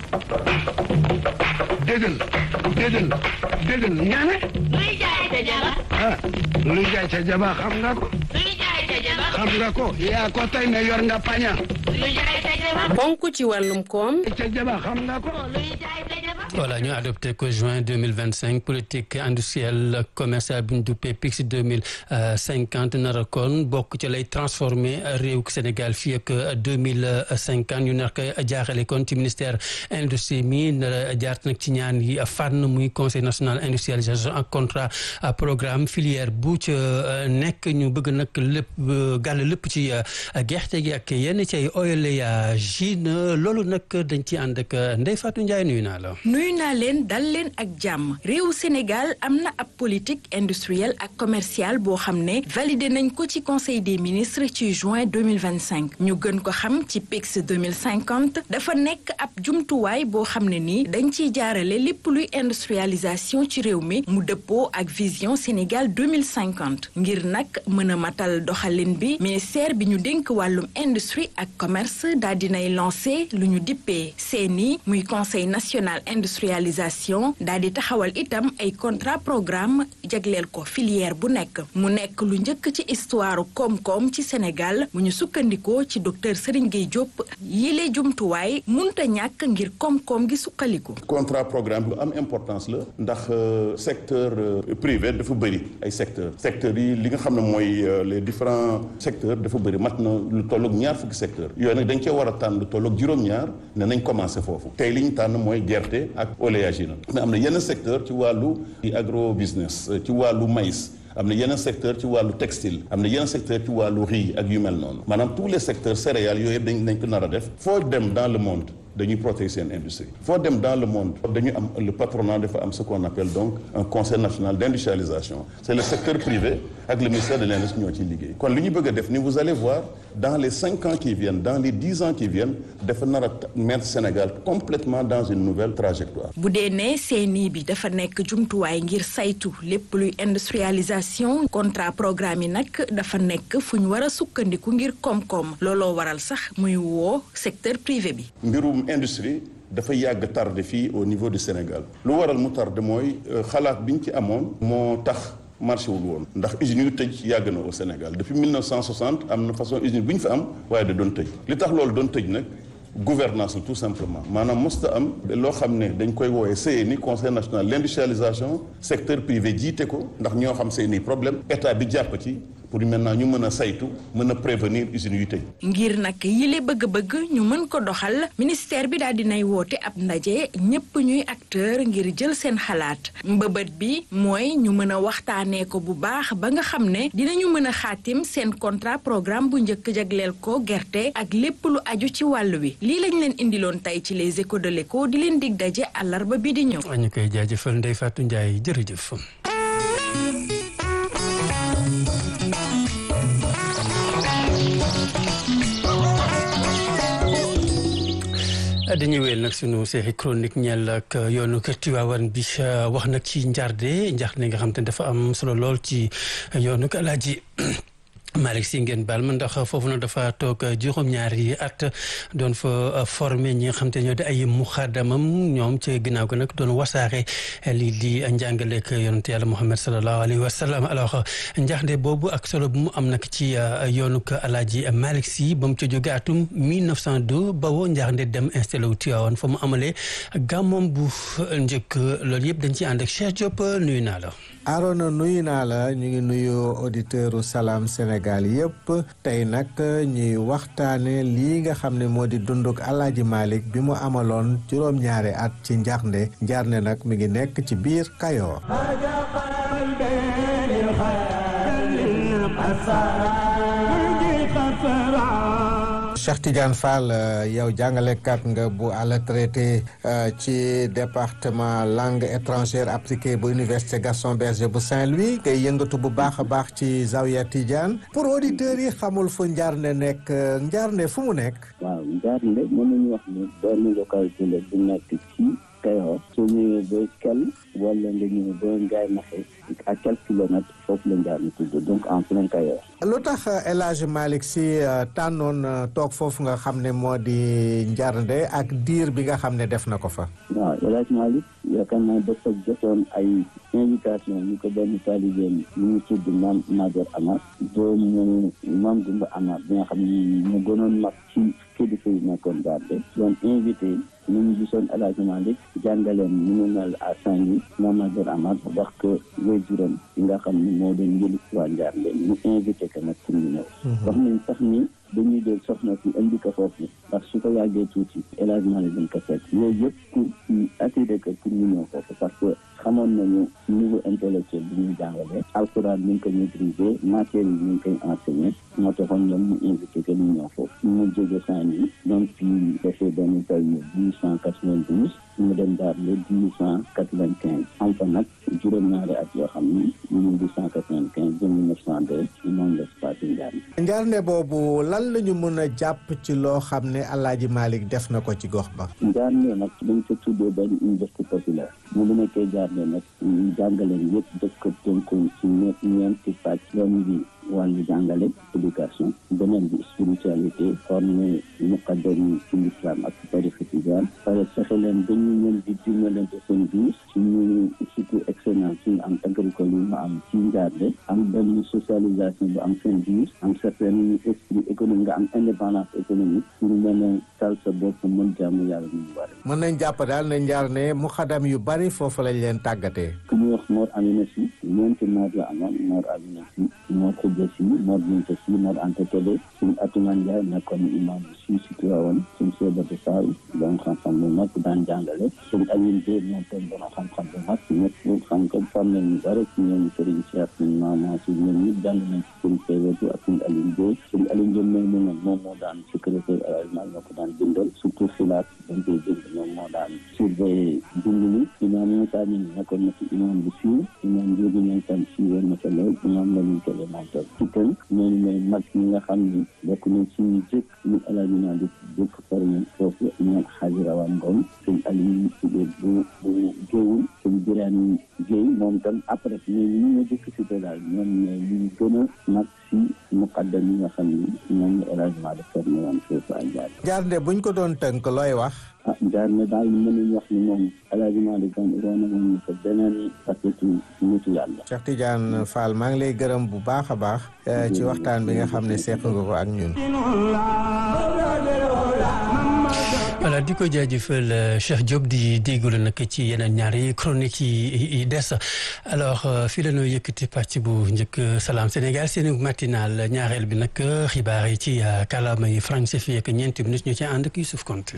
déggal déggal déggal ñaane luy jaay ca jaba ah luy jaay ca jaba xam nga ko luy jaay ca jaba xam nga ko yaa ko tey ne yor nga paña luy jaay ca jaba ponk ci wàllum koom ca jaba xam nga ko luy jaay ca jaba voilà ñu adopté ko juin 2025 politique industrielle commerciale bu ñu duppee PIX 2050 nara kon bokk ci lay transformé réew Sénégal fii ak 2050 ñu nar ko jaaxale kon ci ministère industrie mi nara jaart nag ci ñaan yi fànn muy conseil national industrialisation ak contrat programme filière bu ca nekk ñu bëgg nag lépp gàll lépp ci gerte gi ak yenn ci ay oléagineux loolu nag dañ ci ànd ak Ndeye Fatou Ndiaye nuyu naa la nuyu naa leen dal leen ak jàmm réewu Sénégal am na ab politique industrielle ak commerciale boo xam ne validé nañ ko ci conseil des ministres ci juin 2025 ñu gën ko xam ci PIX 2050 dafa nekk ab jumtuwaay boo xam ne ni dañ ciy jaarale lépp luy industrialisation ci réew mi mu dëppoo ak vision Sénégal 2050 ngir nag mën a matal doxalin bi ministère bi ñu dénk wàllum industrie ak commerce daal dinay lancé lu ñu dippee CNI muy conseil national industrialisation daal di taxawal itam ay contrat programme jagleel ko filière bu nekk mu nekk lu njëkk ci histoire koom-koom ci Sénégal bu ñu sukkandikoo ci docteur Serigne Gueye Diop yile jumtuwaay munta ñàkk ngir koom-koom gi sukkaliku. contrat programme lu am importance la ndax secteur privé dafa bëri ay secteurs secteurs yi li nga xam ne mooy les différents secteurs dafa bëri mat na lu tolloog ñaar fukki secteurs yooyu nag dañ cee war a tànn lu tolloog juróom-ñaar ne nañ commencé foofu tey li ñu tànn mooy gerte ak oléagineux mais am na yenn secteur ci wàllu agro business ci wàllu maïs am na yeneen secteur ci wàllu textile am na yeneen secteur ci wàllu riz ak yu mel noonu maanaam tous les secteurs céréales yooyu yëpp dañ dañ ko nar a def foo dem dans le monde dañuy protéger seen industrie foo dem dans le monde dañu am le patronat dafa am ce qu'on appelle donc un conseil national d'industrialisation c'est le secteur privé ak le ministère de l'industrie ñoo ciy liggéey kon li ñu bëgg a def ni vous allez voir dans les cinq ans qui viennent dans les dix ans qui viennent dafa nar a mettre Sénégal complètement dans une nouvelle trajectoire bu dee ne CNI bi dafa nekk jumtuwaay ngir saytu lépp luy industrialisation contrat programme yi nag dafa nekk fu ñu war a sukkandiku ngir koom-koom looloo waral sax muy woo secteur privé bi mbirum industrie dafa yàgg tardé fii au niveau du Sénégal lu waral mu tardé mooy xalaat bi ñu ci amoon moo tax marché wul woon ndax usines yu tëj yàgg na au Sénégal depuis 1960 am na façon usine bu ñu fa am waaye da doon tëj li tax loolu doon tëj nag gouvernance la tout simplement maanaam mosta am loo xam ne dañ koy woowee CNI conseil national l'industrialisation secteur privé jiite ko ndax ñoo xam seeni problème état bi jàpp ci pour maintenant ñu mën a saytu mën a prévenir usines yu tëj ngir nag yile bëgg-bëgg ñu mën ko doxal ministère bi daal dinay woote ab ndaje ñépp ñuy acteur ngir jël seen xalaat mbëbët bi mooy ñu mën a waxtaanee ko bu baax ba nga xam ne dinañu mën a xaatim seen contrat programme bu njëkk jagleel ko gerte ak lépp lu aju ci wàll wi lii lañ leen indiloon tey ci les échos de l'écho di leen dig daje àllarba bi di ñëw. ñu koy jaajëfal Ndeye Fatou Ndiaye jërëjëf. dañuy wéyal nag sunu série chronique ñeel ak yoonu kër Tiwaawan bi wax nag ci njaarde njaarde nga xam te ne dafa am solo lool ci yoonu Alaaji Malick Sy ngeen baal ma ndax foofu nag dafa toog juróom-ñaari at doon fa formé ñi nga xam te ñoo di ay muxaddamam ñoom ci ginnaaw gi nag doon wasaare lii di njàngaleek yonent yàlla Muhammad sallallahu alayhi wa sallam alors njaxnde boobu ak solo bu mu am nag ci yoonu Alaaji Malick Sy ba mu ca jóge atum 1902 ba woo njaxnde dem installé wu Tiwaawan fa mu amalee gàmmoom bu njëkk loolu yëpp dañ ci ànd ak Cheikh Diop nuyu naa la. Arona nuyu naa la ñu ngi nuyu auditeuru Salam Sénégal yëpp tey nag ñuy waxtaane lii nga xam ne moo di dunduk Alaaji Malick bi mu amaloon juróom-ñaari at ci njaxnde njaarnde nag mi ngi nekk ci biir Kayoor Cheikh Tidiane Fall yow jàngalekat nga bu à la traité ci département langue étrangère appliquée bu université Gaston Berger bu Saint-Louis ngay yëngatu bu baax a baax ci Zawiya Tidiane pour auditeurs yi xamul fu Njaarnde nekk Njaarnde fu mu nekk. waaw Njaarnde mën nañu wax ni benn localité la bu nekk ci Kayor soo ñëwee ba Kell wala nga ñëw ba Ngaye Naxe à quelques kilomètres foofu la njaar mi tudd donc en plein Kayor lu tax El Hadj Malick Sy tànnoon toog foofu nga xam ne moo di Njarnde ak diir bi nga xam ne def na ko fa. waaw El Hadj Malick yaakaar naa dafa jotoon ay invitation ñu ko benn taalibeem ñu ngi tudd Maam Major Amar doomu Maam Gumba Amar bi nga xam ne mu gënoon mag ci kilifa yi nekkoon Njarnde doon invité ñu ngi gisoon El Hadj Malick jàngaleen ni mu mel à Saint-Louis Maam Major Amar wax ko waajuram yi nga xam ne moo doon njëli waa Njarnde ñu invité ko nag pour ñu ñëw wax nañ sax ni dañuy dee soxna si indi ko foofu ndax su ko yàggee tuuti El Hadj Malick dañ ko fekk yooyu yëpp pour attirer ko pour ñu ñëw foofu parce que xamoon nañu niveau intellectuel bi ñuy jàngale alxuraan ñu ngi ko maîtriser matière yi ñu ngi koy enseigner moo taxoon ñoom ñu invité que ñu ñëw foofu ñu jóge Saint-Louis donc fii defee benn taw ñu dix cent quatre-vingt-douze mu dem daal le dix cent quatre-vingt-quinze am fa nag juróom-ñaari at yoo xam ni mille huit cent quatre-vingt-quinze ba mille neuf cent deux ci moom la passé Njarnde Njarnde boobu lan la ñu mën a jàpp ci loo xam ne El Hadj Malick def na ko ci gox ba. Njarnde nag dañ ko tuddee benn université populaire mu bu nekkee Njarnde nag ñu jàngaleen yëpp def ko tënku ci ñeent ñeenti pàcc benn bi wàllu jàngale éducation beneen bi spiritualité formé muqaddam yi ci l'islam ak tarixa tijaan pare fexe leen dañu leen di dimbalante seen biir ci ñu surtout excellence suñu am agricole yi mu am ci Njarnde am benn socialisation bu am seen biir am certain esprit économique nga am indépendance économique pour mën a tal sa bopp mën jaamu yàlla ñu bari mën nañ jàpp daal ne Njarnde mu xadam yu bari foofu lañ leen tàggatee. ku ñuy wax Mor Amina Si ñeenti Mor la amoon Mor Amina Si Mor Khoudia Si Mor Binta Si Mor Anta Télé suñu Atuman Ndiaye nekkoon imam bi si si Tiwaawoon suñu Seydou Sall doon xam-xam bu mag daan jàngale suñu Alioune Diop moom tam doon xam-xam bu mag ñëpp xam ko formé ñu bari ci ñoom Serigne Cheikh suñu maama si ñoom ñëpp jàng nañ ci suñu Seydou ak suñu Alioune Diop suñu Alioune Diop moom moom moom moo daan secrétaire arrangement ñoo ko daan bindal surtout xilaat dañ koy bind ñoom moo daan surveiller bind mi imam Moussa ñun nekkoon na ci imam bu siiw imam Ndiogou ñoom tam siiwoon na ko lool imam la ñu ko moom tam ci tënk ñooñu mooy mag ñi nga xam ni bokk nañ ci ñu jëkk ñu alaaji naa di jëkk formé foofu ñoom xaaji rawaan ngom suñ aliou bu bu géewul suñ biraan géey moom tam après ñooñu ñu nga jëkk si daal ñoom ñooy ñu gën a mag si muqaddam yi nga xam ni ñoom ñu alaaji naa di formé woon foofu ak jaar Njarnde buñ ko doon tënk looy wax. ah Njarnde daal mënuñ wax ni moom alaaji naa di kan roona moom ko beneen facette nitu yàlla Cheikh Tidiane Fall maa ngi lay gërëm bu baax a baax ci waxtaan bi nga xam ne seq nga ko ak ñun. voilà di ko jaajëfal Cheikh Diop di déglu nag ci yeneen ñaari chronique yi des alors fii la ñoo yëkkati pàcc bu njëkk Salam Sénégal seen matinal ñaareel bi nag xibaar yi ci kàllaama yi français fii ak ñeenti minutes ñu ci ànd ak Youssouf Konté.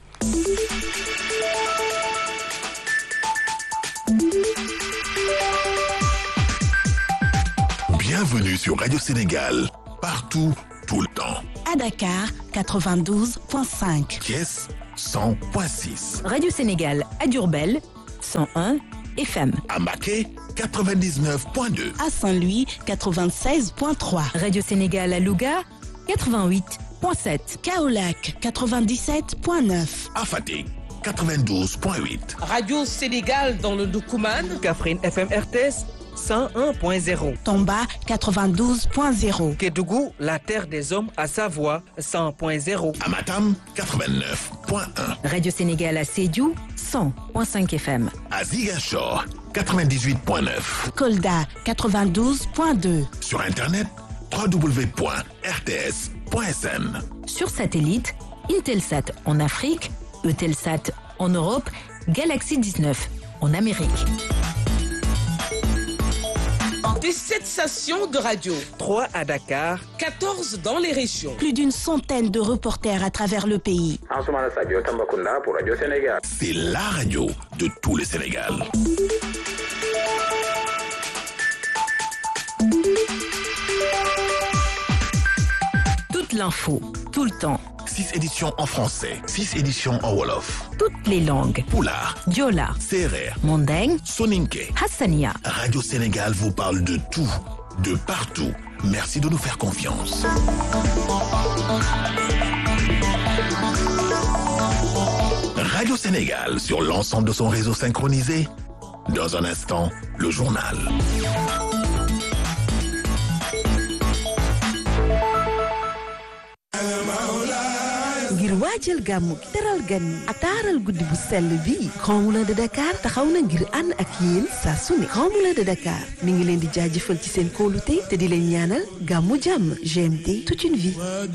Bienvenue sur Radio Sénégal, partout, tout le temps. À Dakar, 92.5. Thiès, 100.6. Radio Sénégal à Diourbel 101 FM. À Mbacké, 99.2. À Saint-Louis, 96.3. Radio Sénégal à Louga 88.7. Kaolack, 97.9. À Fatick, 92.8. Radio Sénégal dans le Doukouman. Kaffrine FM RTS 101.0. Tomba, 92.0. Kédougou, la terre des hommes à Savoie 100.0. À Matam, 89.1. Radio Sénégal à Sédhiou 100.5 FM. À Ziguinchor, 98.9. Kolda, 92.2. Sur Internet, www.rts.sn. Sur satellite, Intelsat en Afrique, Eutelsat en Europe, Galaxy 19 en Amérique. Des 7 stations de radio, 3 à Dakar, 14 dans les régions. Plus d'une centaine de reporters à travers le pays. pour Radio Sénégal. C'est la radio de tout le Sénégal. Toute l'info, tout le temps. 6 éditions en français, 6 éditions en Wolof. Toutes les langues. Poulard, Diola, Serer, Mandeng, Soninke. Hassania. Radio Sénégal vous parle de tout, de partout. Merci de nous faire confiance. Radio Radio Sénégal sur l'ensemble de son réseau synchronisé. Dans un instant, le journal. ngir waajal gàmmu gi teral gan yi ak taaral guddi bu sell bi Grand Moulin de Dakar taxaw na ngir ànd ak yéen saa su ne Grand Moulin de Dakar mi ngi leen di jaajëfal ci seen kóolute te di leen ñaanal gàmmu jàmm GMT toute une vie